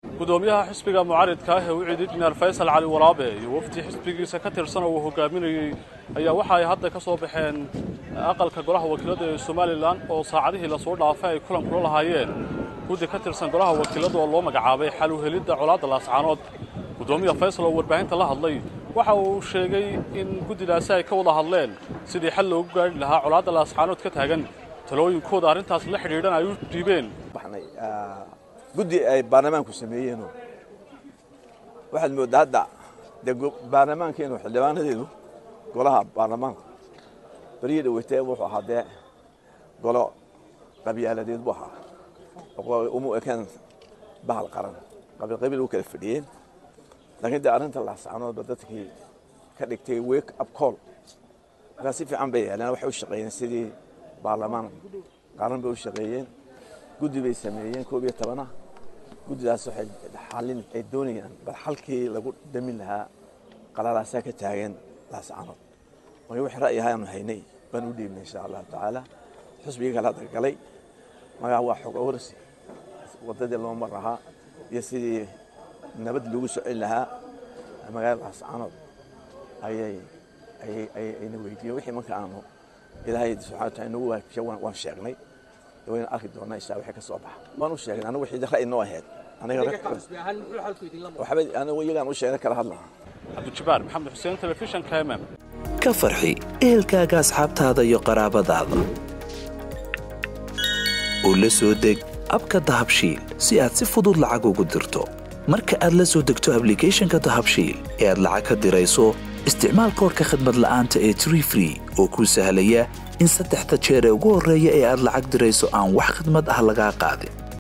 gudoomiyaha xisbiga mucaaridka ah ee u cidid injineer faysal cali walaabe iyo wafdi xisbigiisa ka tirsan oo uu hogaaminayey ayaa waxa ay hadda ka soo baxeen aqalka golaha wakiilada ee somalilan oo saacadihii lasoo dhaafay ay kulan kula lahaayeen guddi ka tirsan golaha wakiilada oo loo magacaabay xal u helidda colaadda laascaanood gudoomiya faysal oo warbaahinta la hadlay waxa uu sheegay in guddidaasi ay ka wada hadleen sidii xal loogu gaari lahaa colaadda laascaanood ka taagan talooyinkooda arrintaas la xidhiidhan ay u dhiibeen guddi ay baarlamaanku sameeyeenoo waxaad mooddaa hadda dee baarlamaankeenu xildhibaanadeenu golaha baarlamaanku beriyi dhaweytee wuxuu ahaa dee golo qabyaaladeed buu ahaa uma ekeen bahal qaran qabiil qabiil u kala fadhiyeen laakiin dee arrinta laascaanoodba dadkii ka dhigtay wake up call markaa si fiican bay yeeleen waxay u shaqeeyeen sidii baarlamaan qaran bay u shaqeeyeen guddi bay sameeyeen koob iyo tobana guddidaas waxay xalin ay doonayaan bal xalkii lagu damin lahaa qalalaasaa ka taagan laascaanood marka wixii ra'yi ahaanu haynay baan u dhiibnay insha allahu tacaala xusbigii kala dalgalay magaa waa xog awarsi waddadii loo mar lahaa iyo sidii nabad lagu socin lahaa magaalada laascaanood ayay ayay ayna weydiiyeen wixii marka aanu ilaahay subxana wataala inagu waajiya waan sheegnay wayna arki doonaa insha wixii ka soo baxa waan u sheegnay anigu wixii ra'yi noo ahayd aniga anigu iyagaan u sheegnay kala hadlaha cabdijabaar maxamed xuseen telefishanka mm ka farxi ehelkaaga asxaabtaada iyo qaraabadaada oo la soo deg abka dahabshiil si aad si fudud lacag ugu dirto marka aad la soo degto ablicathonka dahabshiil ee aad lacag ka dirayso isticmaal koorka khadmad la'aanta ee tree free oo kuu sahlaya in saddexda jeer ee ugu horreeya ee aad lacag dirayso aan wax khidmad ah lagaa qaadin